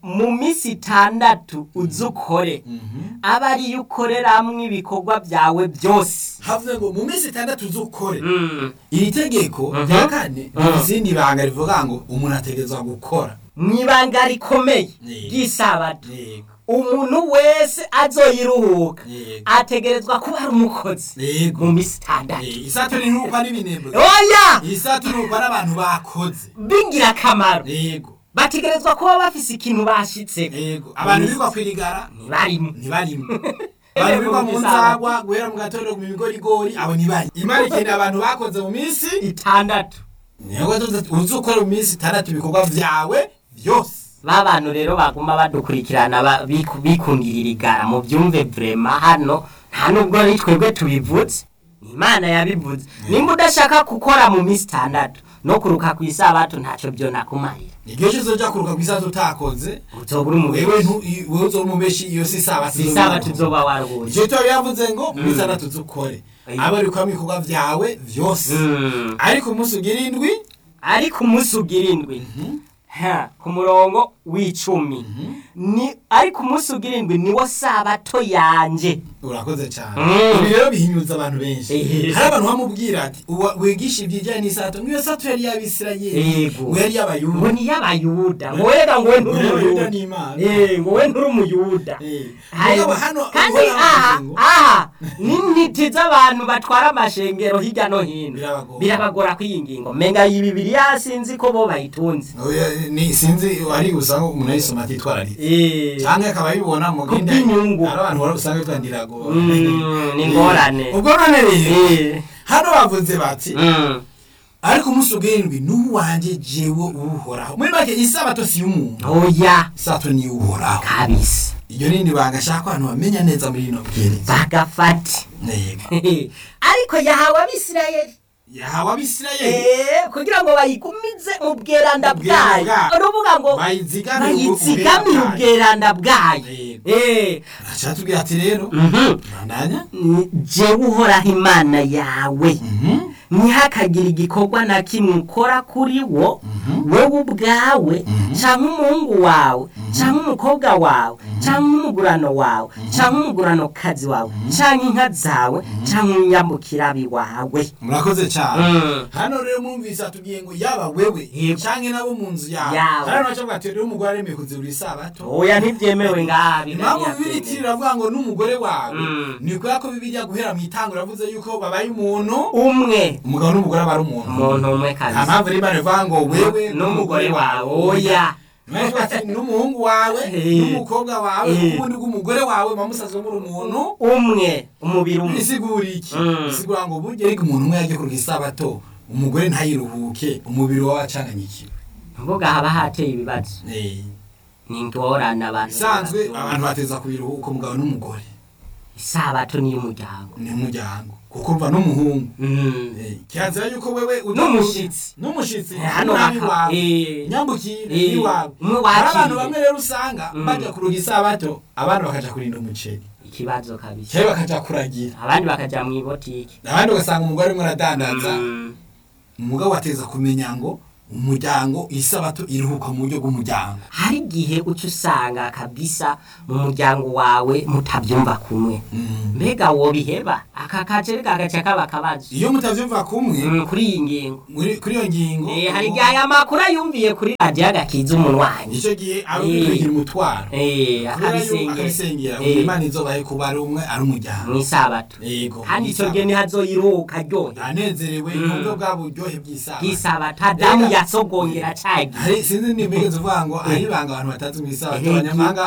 mu minsi itandatu uze ukore Mhm. aba ariyo ukoreramwo ibikorwa byawe byose havuze ngo mu minsi itandatu uzukore Mm. iri tegeko Mhm. rya kane Mhm. ni izindi banga rivuga ngo umuntu ategerezwa gukora mu ibanga rikomeye Yego. ry'isabato yego umuntu wese azoyiruhuka Yego. ategerezwa kuba ari umukozi yego mu minsi itandatu Eh, isato ni ntukwa n'ibinebwe oya isato ni ntukwa n'abantu bakoze b'ingirakamaro yego bategerezwa kuba bafise ikintu bashitse yego abantu birirwa kwirigara ntibarimo ntibarimo abantu birirwa mu nzagwa guhera mu gatondo mu bigorigori abo ntibari imana ikeneye abantu bakoze mu minsi itandatu niyo uzi ukora mu minsi itandatu ibikorwa byawe byose ba bantu rero baguma badukurikirana ba- biku- bikundira irigara mu byumve vrema hano nta nubwo ari twebwe tubivuze ni imana yabivuze nimba udashaka gukora mu minsi itandatu no kuruka ku isabato ntacyo byo nakumarira igihe cyose ujya kuruka ku isato utakoze uzoba uri wewe umubeshi ntu- i- wewe uzoba umubeshi iyo si isabato si isabato uzoba waruhuye icyo cyo yavuze ngo mu minsi itandatu uzukore Ayi. aba ari gukora ibikorwa byawe byose Mm. ariko umunsi ugira indwi ariko umunsi ugira indwi ha, ku murongo w'icumi ni ariko umunsi ugira indwi niwo sabato yanje urakoze cyane Mm. ibi rero bihinyuza abantu benshi Eh. hari abantu bamubwira ati "Uwa- wigisha ibijyanye n'isato ngo iyo sato yari y'abisirayeli Yego. ngo yari ngo y'abayuda ni y'abayuda ngo wega ngo we nturi Ngo Yuda umuyuda ni Imana. Eh, ngo we nturi umuyuda Eh. Hayo. Mugabo hano kandi uhora aha bavuze ngo- aha n'intiti z'abantu batwara amashengero hirya no hino Birabagora. birabagora kwiyi ngingo menga iyi bibiriya sinzi ko bo bayitunze Oya, ni sinzi ari usanga umuntu ayisoma atitwararitse Eh, cyangwa akaba ayibona mu Ku bindi bw'inyungu. hari abantu bahora usanga bitwa ndirago Mm, ni ingorane. ubwo none rero eh, hano bavuze bati mm. ariko umunsi ugendwi n'uwanjye jewe uwuhoraho muri make isabato si y'umuntu oya isabato ni iy'uhoraho kabisa iryo rindi banga ashaka ko abantu bamenya neza muri rino bwiriza bagafati yego ariko yahawe abisirayeli yahawe abisirayeli Eh, kugira ngo bayigumize mu bweranda Mu bweranda bwayo bwayo. uruvuga ngo bayizigamire bayizigamire ubwera ubweranda bwayo Yego. Eh, aca tubwira ati rero mhm. bandanya Ni jewe uhoraho imana yawe Mhm. ntihakagire igikorwa na kimwe ukora kuri wo wowe ubwawe cyangwa umuhungu wawe cyangwa umukobwa wawe cyangwa umugurano wawe cyangwa umuguranokazi wawe cyangwa inka zawe cyangwa umunyambukirabi wawe murakoze cyane Mm. hano rero mwumvise atubwiye ngo yaba wewe Yego. canke nabo mu nzu yawe Yawe. hano baca bati rero umugore aremeye kuzibura isabato oya ntibyemewe ngaha impamvu Bibiliya bibiri byemewe. iravuga ngo n'umugore wawe Mm. ni kubera ko bibiriya guhera mu itango iravuze yuko babaye umuntu umwe umugabo n'umugore aba ari umuntu umuntu umwe nta kabisa mpamvu rero imana ivuga ngo wewe n'umugore wawe oya Imana ivuga ati n'umuhungu wawe Eh. n'umukobwa wawe Eh. ubundi bw'umugore wawe bamusaze muri umuntu umwe umubiri umwe bisigura iki Mm. bisigura ngo burya ariko umuntu umwe yagiye kuruka isabato umugore ntayiruhuke umubiri wawe wacanganyikiwe mvuga haba hateye ibibazo Eh. ni ingorane abantu isanzwe babyumva. abantu bateza kubiruhuka umugabo n'umugore isabato ni iy'umuryango ni umuryango kuko mva n'umuhungu Mm. Eh, kirazira yuko wewe uja- N'umushitsi. n'umushitsi Eh, hano umwami haka- wawe eh. nyambukire Eh, iwawe umwe hari abantu wakiriye. bamwe rero usanga Mm. bajya kuruha isabato abandi bakaja kurinda umuceri ikibazo kabisa cyangwa bakaja kuragira abandi bakaja mu ibotiki abandi ugasanga umugore arimo aradandaza Mm. umugabo ateza kumenya ngo umuryango isabato iruhuka mu buryo bw'umuryango hari igihe uca usanga kabisa mu muryango wawe mutabyumva kumwe Mm. mbega wobiheba aka kacere kagaca kaba akabazo iyo mutavyumva kumwe Mm, kuri iyi ngingo muri kuri iyo ngingo Eh, hari igihe aya makuru ayumviye kuri radiyo agakiza umunwanyi icyo gihe aba Eh. bigira umutwaro Eh, kubera yuko akabisengera akabisengera ngo Eh, imana izobahe kuba ari umwe ari umuryango mu isabato yego kandi icyo gihe ntihazoyiruhuka aryohe anezerewe Mm. n'ubwo bwa buryohe bw'isabato bw'isabato adamu Reka- yasogongera cagiye hari sinzi nimigeze uvuga ngo ari ibanga abantu batazi mu isabato Eh, abanyamahanga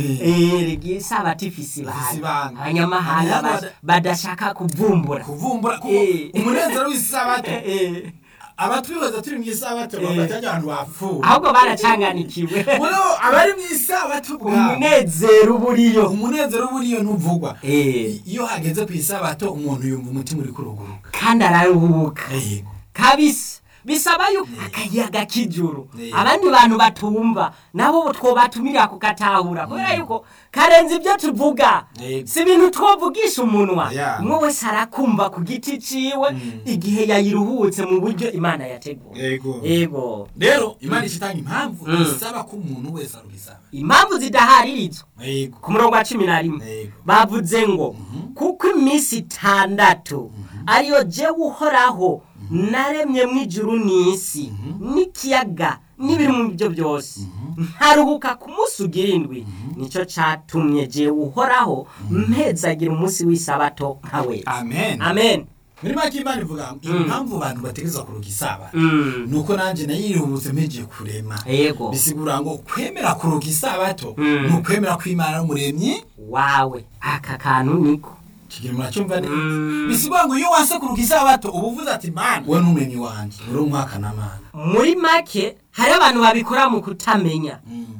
eh, rigiye isabato ifise Ifise ibanga ibanga. abanyamahanga Abanyamahanga bas- badashaka kuvumbura kuvumbura kuko Eh. umunezero w'isabato Eh, abatwibaza turi mu isabato Eh. bafata abantu bapfuye ahubwo baracanganikiwe muri abo abari mu isabato ubwabo umunezero uba uriyo umunezero buriyo ntuvugwa Eh, iyo hageze ku isabato umuntu yumva umutima uri kuruguruka kandi araruhuka yego kabisa bisaba yuko akayaga k'ijuru Eh. abandi bantu batumva nabo twobatumira kukatahura kubera yuko karenze ibyo tuvuga Eh. si ibintu twovugisha umunwa Yeah. umwe wese arakumva ku giti ciwe igihe yayiruhutse mu buryo imana yateguye yego yego rero imana ishitanga impamvu Mm. isaba ko umuntu wese arubisaba impamvu zidaharirizwa yego ku murongo wa cumi na rimwe Yego. bavuze ngo kuko iminsi itandatu ariyo jewe uhoraho naremye mu ijuru n'isi n'ikiyaga n'ibiri mu byo byose nkaruhuka ku munsi ugira indwi nicyo catumye jewe uhoraho mpezagira umunsi w'isabato nka wese amen amen muri make imana ivuga ngo impamvu abantu bategereza kuruga isaba Mm. nuko nanjye nayirihubutse mpegiye kurema yego bisigura ngo kwemera kuruga isabato Mm. ni ukwemera ko imana ari umuremyi wawe aka kantu niko kigira muracyumva neza Mm. bisigura ngo iyo wanse kuruga isabato uba uvuze ati mana we n'umuremyi wanjye uri umwaka na mana muri make hari abantu babikora mu kutamenya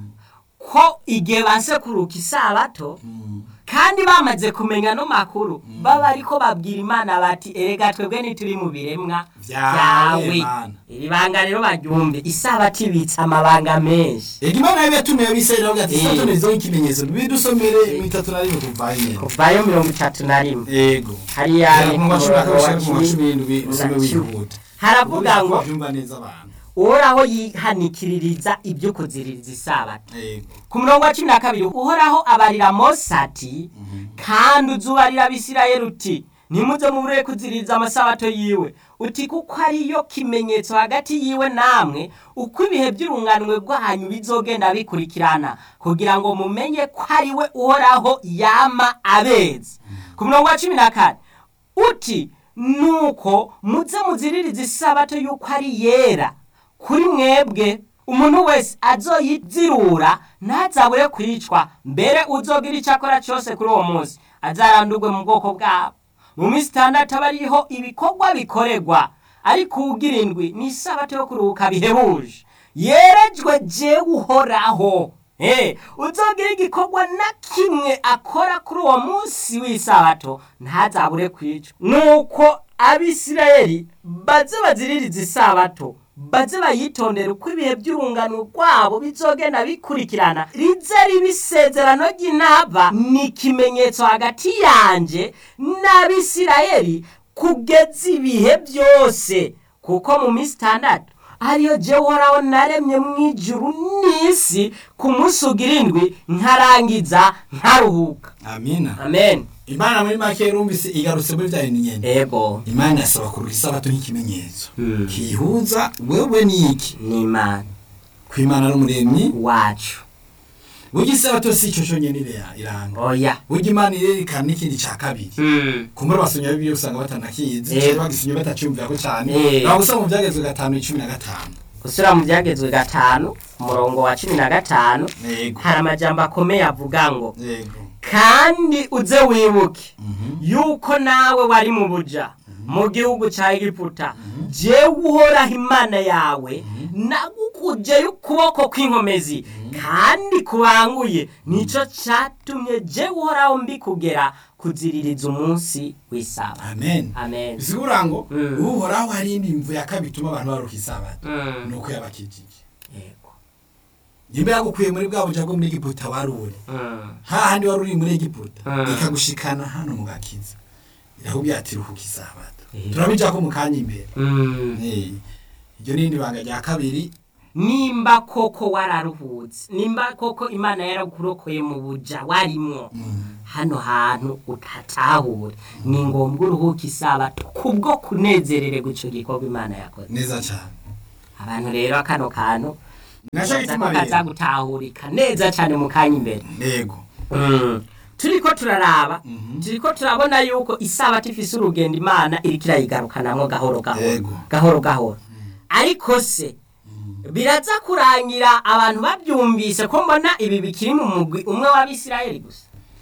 ko igihe banse kuruka isabato kandi bamaze kumenya no makuru baba ariko babwira imana bati erega twebwe ntituri mu biremwa Vyawe, byawe Mana." iri banga rero baryumve isabato ibitse amabanga menshi ega imana yabi yatumiye abisirayeli avuga ati Eh. isabato nizo nk'ikimenyetso bidusomere mu itatu na rimwe kuva nyine kuvayo mirongo itatu na rimwe yego hariya ni ku mu wa cumi na murongo wa kabiri mu wa cumi cumi n'indwi usome na cumi. wihuta haravuga ngo byumva neza abantu uhoraho yihanikiririza ibyo kuziririza isabato yego ku murongo wa cumi na kabiri uhoraho abarira mose ati kandi uzubarira abisirayeli uti ntimuze mubure kuziririza amasabato yiwe uti kuko ariyo kimenyetso hagati yiwe namwe uko ibihe by'urunganwe rwanyu bizogenda bikurikirana kugira ngo mumenye ko ari we uhoraho yama abezi ku murongo wa cumi na kane uti nuko muze muziririza isabato y'uko ari yera kuri mwebwe umuntu wese azoyizirura ntazabure kwicwa mbere uzogira icyo akora cyose kuri uwo munsi azarandurwe mu bwoko bwabo mu minsi itandatu aba ariho ibikorwa bikorerwa ariko uwugira indwi ni isabato yo kuruhuka bihebuje yerejwe jewe uhoraho Eh, uzogira igikorwa na kimwe akora kuri uwo munsi w'isabato ntazabure kwicwa nuko abisirayeli baze baziririza isabato baze bayitondera uko ibihe by'urungano rwabo bizogenda bikurikirana rize riba isezerano ry'intaba ni ikimenyetso hagati yanjye n'abisirayeli kugeza ibihe byose kuko mu minsi itandatu ariyo jewe uhoraho naremye mu ijuru n'isi ku munsi ugira indwi nkarangiza nkaruhuka amina amen imana muri make yarumvise igarutse muri bya bintu nyene ego imana yasaba kuruga isabato nk'ikimenyetso Hmm. kihuza wewe n'iki ni imana ko imana ari umuremyi wacu burya isabato si ico conyene ira- iranga oya burya imana irerekana n'ikindi ca kabiri Mm. kumbura basomya bibiliya usanga batanakizi Eh. cyangwa bagisomye batacumvirako cane Eh. ntabwo usanga mu byagezwe gatanu icumi na gatanu gusura mu byagezwe gatanu umurongo wa cumi na gatanu yego hari amajambo akomeye avuga ngo yego kandi uze wibuke yuko nawe wari mu buja mu gihugu cya egiputa jewe uhoraho imana yawe nagukujeyo ukuboko kw'inkomezi kandi kubanguye nicyo cyatumye jewe uhoraho mbikugera kuziririza umunsi w'isaba amen amen bisigura ngo Mm. uhoraho hari indi mvu ya kabiri ituma abantu baruka isabato Mm. ni uko yabakijije yego nimba yagukuye muri bwa buja bwo muri egiputa wari uri Mm. hahandi wari uri muri egiputa Mm. ikagushikana hano mu gakiza irakubwira ati ruhuka isabato Eh. turabijako mu kanya imbere Mm. Eh, iryo ni irindi banga rya kabiri nimba koko wararuhutse nimba koko imana yarakurokoye mu buja warimwo hano hantu utatahura ni ngombwa uruhuka isabato kubwo kunezerererwa ico gikorwa imana yakoze neza cyane abantu rero kano kantu naco gituma kaza rero gutahurika neza cyane mu kanya imbere yego turiko turaraba Mhm. turiko turabona yuko isabato ifise urugendo imana iriko irayigarukanamwo gahoro gahoro Yego. gahoro gahoro ariko se biraza kurangira abantu babyumvise ko mbona ibi bikiri mu mugwi umwe w'abisirayeli gusa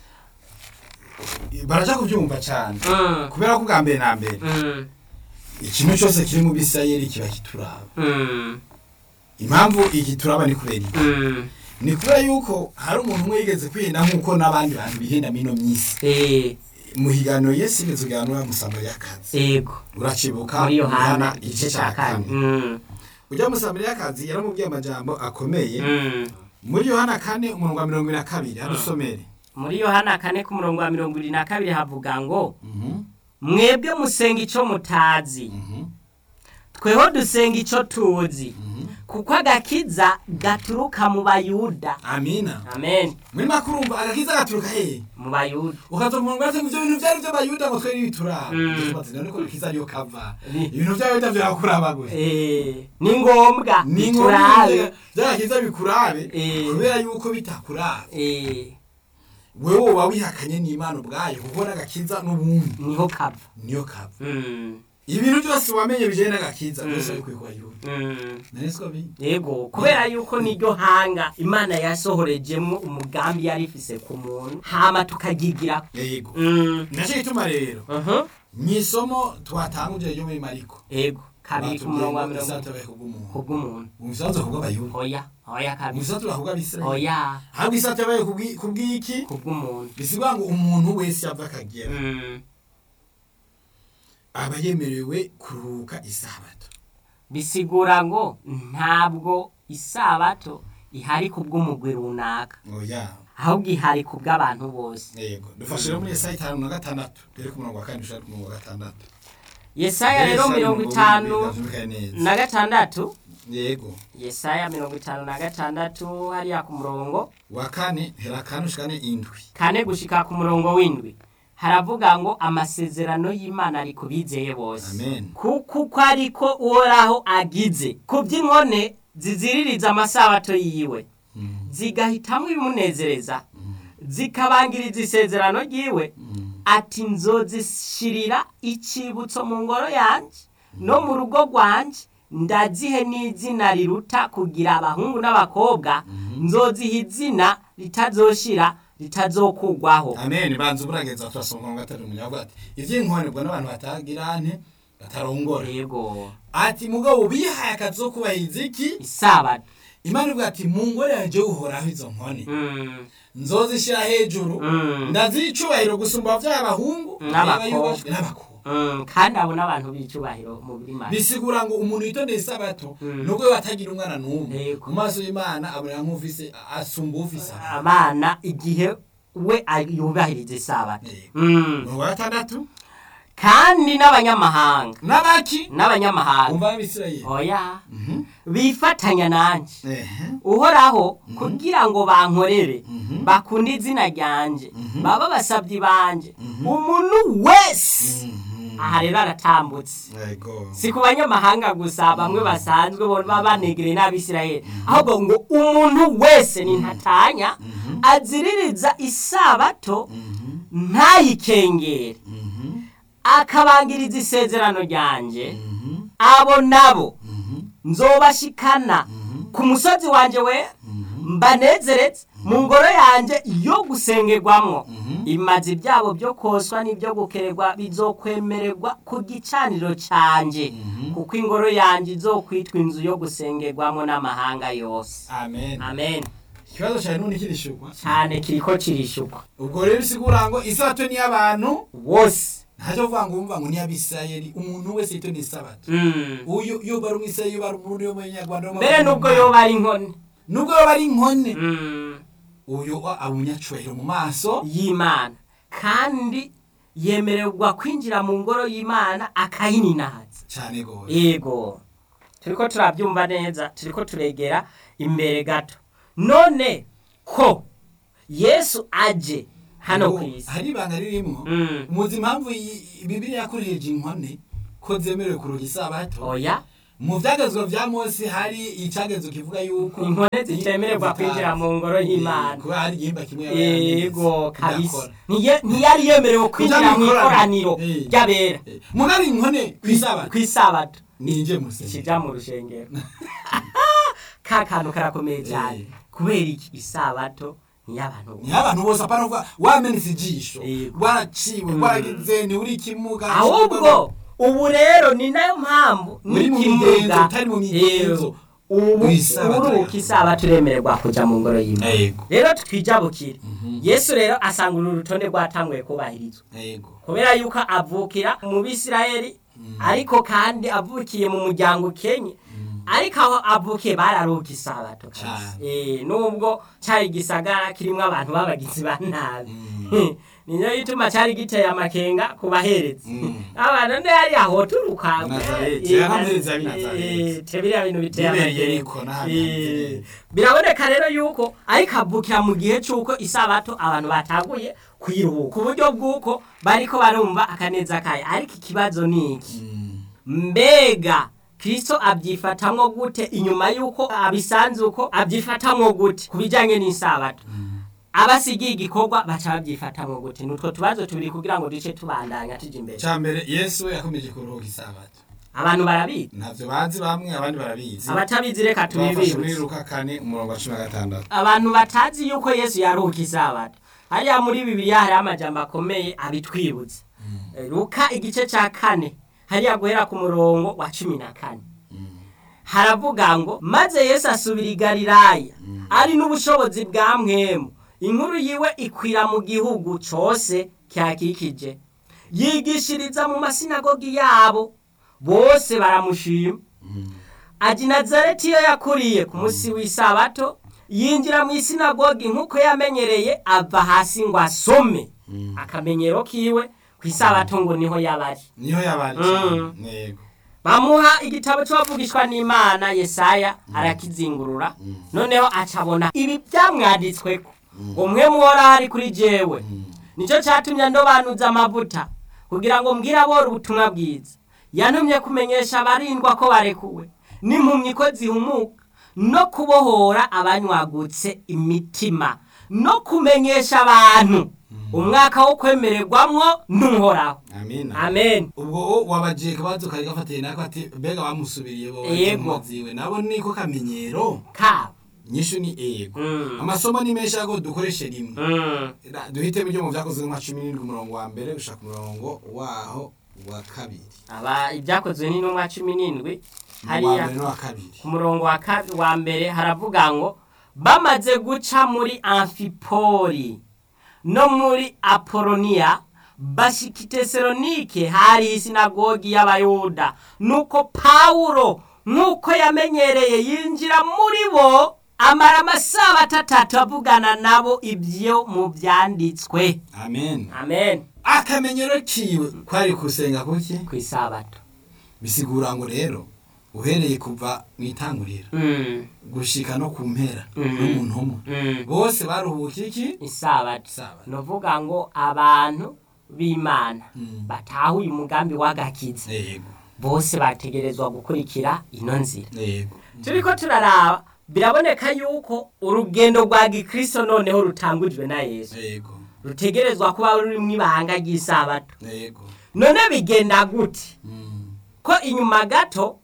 baraja kubyumva cyane Mm, kubera ko bwa mbere na mbere mm, ikintu cyose kiri mu bisirayeli kiba kituraba mm, impamvu igituraba ni kubera iki mm. ni kubera yuko hari umuntu umwe yigeze kwihenda nk'uko n'abandi bantu bihenda mino myisi Eh, muhigano yesu igeze uganura musamariyakazi ego uracibuka muri yohana Yohana igice cya kane Mm, ujya musamariyakazi yaramubwiye amajambo akomeye mm. muri yohana kane umurongo wa mirongo ine na kabiri hadusomere muri yohana kane ku murongo wa mirongo irindwi na kabiri havuga ngo mwebwe musenga icyo mutazi tweho dusenga icyo tuzi kuko agakiza gaturuka mu bayuda amina amen muri makurumva agakiza gaturuka hehe mu bayuda ukaza mu ngwate ngo ibyo bintu byari by'abayuda ngo twe n'ibituraba Mm. tumaze none ko agakiza ariyo kava Ni- ibintu by'abayuda byakuraba gusa Eh, ni ngombwa ni biturabe ngombwa by'agakiza bikurabe Eh. kubera yuko bitakurabe Eh, wewe woba wihakanye n'imana ubwayo kuko n'agakiza n'ubundi niho kava niyo kava Mm, ibintu byose wamenye bijyanye n'agakiza Mm. byose bikwiye ku bayuda mm. nari siko bi yego kubera yuko niryo hanga imana yasohorejemo umugambi yari ifise ku muntu hama tukagigira yego Mm, nacyo gituma rero mhm. mu isomo twatanguje ryo muri mariko yego kabiri ku murongo wa mirongo isatabaye kubw'umuntu kubw'umuntu umusanzu kubw'abayuda oya oya kabiri umusanzu kubw'abisirayeli oya ahubwo isatabaye kubw'iki kubw'umuntu bisigwa ngo umuntu wese yava akagera Mm, aba yemerewe kuruhuka isabato bisigura ngo ntabwo isabato ihari kubw'umugwi runaka oya ahubwo ihari kubw'abantu bose yego dufashe rero muri esaya itanu na gatandatu dore ku murongo wa kane ushaka ku murongo wa gatandatu yesaya rero Esaya mirongo umurongo itanu w'indwi, byumvikane neza. na gatandatu yego yesaya mirongo itanu na gatandatu hariya ku murongo wa kane hera kane ushikane indwi kane gushika ku murongo w'indwi haravuga ngo amasezerano y'imana ari ku bizeye bose Amen. kuko uko ariko uhoraho agize ku by'inkone ziziririza amasabato yiwe zigahitamo ibimunezereza zikabangiriza isezerano ryiwe ati nzozishirira icibutso mu ngoro yanjye no mu rugo rwanjye ndazihe n'izina riruta kugira abahungu n'abakobwa nzoziha izina ritazoshira ritazokugwaho amen banza uburageza turasoma umurongo wa gatatu munyavuga ati ivy'inkone ubwo n'abantu batagira nte batarongora yego ati mugabo bihaye akazi ko kubahiriza iki isabato imana ivuga ati mu ngore yanjye uhoraho izo nkone Mm, nzozishyira hejuru Mm. ndaziha icubahiro gusumba by'abahungu N'abakobwa. n'abakobwa mm, kandi abo n'abantu b'icyubahiro mu buri bisigura ngo umuntu yitondeye isabato Mm. nubwo we atagira umwana n'umwe Yego. mu maso y'imana abona nk'ufise asumba ufise abana. abana igihe we ay- yubahiriza isabato Yego. Mm, umurongo wa gatandatu kandi n'abanyamahanga n'abaki n'abanyamahanga umva abisirayeli oya Mhm. bifatanya nanjye Ehe. uhoraho kugira ngo bankorere Mhm. bakunde izina ryanjye Mhm. baba basabyi banje Mhm. umuntu wese Mhm. aha rero aratambutse Yego. si ku banyamahanga gusa bamwe basanzwe bo baba banegereye n'abisirayeli ahubwo ngo umuntu wese ni ntatanya Mhm. aziririza isabato Mhm. ntayikengere Mhm. akabangiriza isezerano ryanjye Mhm. abo nabo Mhm. nzobashikana Mhm. ku musozi wanjye we Mhm. mbanezeretse mu ngoro yanjye yo gusengerwamo Mhm. imazi byabo byo koswa n'ibyo gukererwa bizokwemererwa ku gicaniro cyanjye Mhm. kuko ingoro yanjye izokwitwa inzu yo gusengerwamo n'amahanga yose amen amen ikibazo cyane none kirishugwa cyane kiriko kirishukwa ubwo rero bisigura ngo isabato ni y'abantu wose ntacyo kuvuga ngo wumva ngo ni y'abisirayeli umuntu wese yitondeye isabato Mm. uyu iyo bari umwisirayeli iyo bari umurundi yo mu nyarwanda mbere nubwo yoba ari inkone nubwo yoba ari inkone Mm. uyu wa- aba umunyacubahiro mu maso y'imana kandi yemererwa kwinjira mu ngoro y'imana akayininaza cyane gose yego turiko turabyumva neza turiko turegera imbere gato none ko yesu aje hano ku isi hari ibanga ririmo Mm. muzi impamvu iyi- bibiriya yakoresheje inkone ko zemerewe kuruga isabato oya mu byagezwa bya mose hari icyagezo kivuga yuko inkone zitemererwa kwinjira mu ngoro y'imana kuba hari igihimba kimwe yaba yego yaranditse, kabisa idakora. Niye- ntiyari yemerewe kwinjira mu ikoraniro Eh. ry'abera Eh, mugari inkone ku isabato ku isabato ninje musenge kija mu rushengero ka kantu karakomeye cyane Eh. kubera iki isabato niy'abantu ni abantu bose apana kuvuga wamenetse ijisho Yego. waraciwe waragize ni uri kimuga ahubwo ubu rero ni nayo mpamvu Uri mu n'ikimuga migenzo, utari mu migenzo. ubu Isabato uruka yawe. isaba turemererwa kuja mu ngoro y'imana yego rero twijabukire Mhm. yesu rero asanga uru rutonde rwatanguye kubahirizwa yego kubera yuko avukira mu bisirayeli ariko kandi avukiye mu muryango ukenye ariko aho avukiye bararuka isabato kabisa. Cane. Eh, nubwo cari igisagara kirimwo abantu b'abagizi ba nabi Mm. niyo gituma cari giteye amakenga ku baherezi Mm. abantu nde yari aho turuka Nazareti, yaramuhereza ab'i Nazareti. biriya bintu biteye Bibereye amakenga Yeriko n'ahandi Eh, hanze. biraboneka rero yuko ariko avukira mu gihe c'uko isabato abantu bataguye kwiruhuka ku buryo bw'uko bariko barumva akaneza kayo ariko ikibazo ni iki Mm. mbega kristo abyifatamwo gute inyuma y'uko abisanze uko abyifatamwo gute ku bijyanye n'isabato abasigiye igikorwa baca babyifatamwo gute nutwo tubazo tubiri kugira ngo duce tubandanya tujya imbere cya mbere yesu yakomeje kuruhuka isabato abantu barabizi ntavyo bazi bamwe abandi barabizi abatabizi reka tubafashe muri tubibibutse luka kane umurongo wa cumi na gatandatu abantu batazi yuko yesu yaruhuka isabato hariya muri bibiliya hariho amajambo akomeye abitwibutsa luka igice cya kane hariya guhera ku murongo wa cumi na kane haravuga ngo maze yesu asubira i galilaya ari n'ubushobozi bwa mwemu inkuru yiwe ikwira mu gihugu cyose cyakikije yigishiriza mu masinagogi yabo bose baramushima aji nazareti iyo yakuriye ku munsi w'isabato yinjira mu isinagogi nk'uko yamenyereye ava hasi ngo asome akamenyero kiwe ku isabato ngo niho yabari niho yabari Mm. cyane yego bamuha igitabo cy'abavugishwa n'imana yesaya arakizingurura noneho acabona ibi byamwanditsweko ngo mwe muhora hari kuri jewe nicyo cyatumye ndobanuza amavuta kugira ngo mbwire abora ubutumwa bwiza yantumye kumenyesha abarindwa ko barekuwe n'impumyi ko zihumuka no kubohora abanywagutse imitima no kumenyesha abantu umwaka wo kwemererwamwo n'uhoraho amina amen ubwo wabajiye kabazo kari gafatiye nako ati mbega bamusubiriye bo Yego. ziwe nabo niko kamenyero kabo nyishu ni ego Mm. amasomo ni menshi ariko dukoreshe rimwe Mm. Ra- duhitemo ibyo mu byakozwe nka cumi n'indwi umurongo wa mbere gushaka umurongo waho wa kabiri aba ibyakozwe n'intumwa cumi n'indwi wa hariya mbere n'uwa kabiri ku murongo wa kabi wa mbere haravuga ngo bamaze guca muri amfipori no muri apoloniya bashika i tesalonike hari isinagogi y'abayuda nuko pawulo nk'uko yamenyereye yinjira muri bo amara amasabato atatu avugana nabo ibyo mu byanditswe amen amen akamenyero kiwe kwari kusenga kuki ku isabato bisigura ngo rero uhereye kuva mu itanguriro Mm, gushika no ku mpera Mhm. no mu ntomo mm. bose baruhuka iki isabato Isabato. nuvuga ngo abantu b'imana Mm. batahuye umugambi w'agakiza yego bose bategerezwa gukurikira ino nzira yego turiko turaraba biraboneka yuko urugendo rwa gikristo noneho rutangurijwe na yesu yego rutegerezwa kuba rurimwo ibanga ry'isabato yego none bigenda gute Mm. ko inyuma gato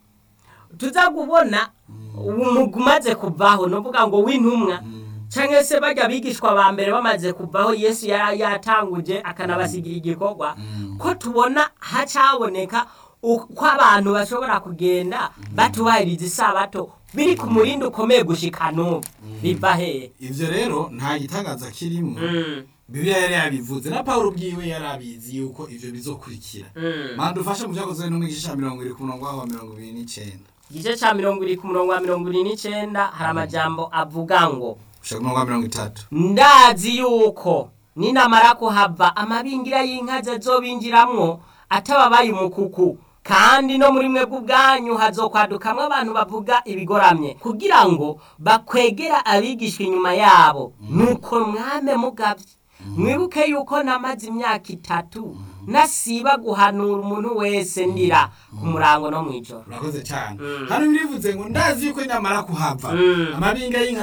tuza kubona umugwi umaze kuvaho nuvuga ngo w'intumwa Mm. canke se barya bigishwa ba mbere bamaze kuvaho yesu yari yatanguje akanabasigira igikorwa Mm. ko tubona hacaboneka uko abantu bashobora kugenda batubahiriza isabato biri ku murindi ukomeye gushika n'ubu biva hehe ivyo rero nta gitangaza kirimo Mm, bibiliya yari yabivuze na pawulo ubwiwe yari abizi yuko ivyo bizokurikira mm. manda ufashe mu vyakozwe n'umwigisha ca mirongo iri ku murongo waho wa mirongo ibiri n'icenda igice ca mirongo iri ku murongo wa mirongo ibiri n'icenda hari amajambo avuga ngo gushaka ku murongo wa mirongo itatu ndazi yuko ninamara kuhava amabingira y'inka zazobinjiramwo atababaye umukuku kandi no muri mwebwe ubwanyu hazokwadukamwo abantu bavuga ibigoramye kugira ngo bakwegera abigishwa inyuma yabo nuko mwame mugavye mwibuke yuko namaze imyaka itatu nasiba guhanura umuntu wese ndira ku murango no mw'ijoro urakoze cyane Mm. hano birivuze ngo ndazi yuko nyamara kuhava Mm. amabinga y'inka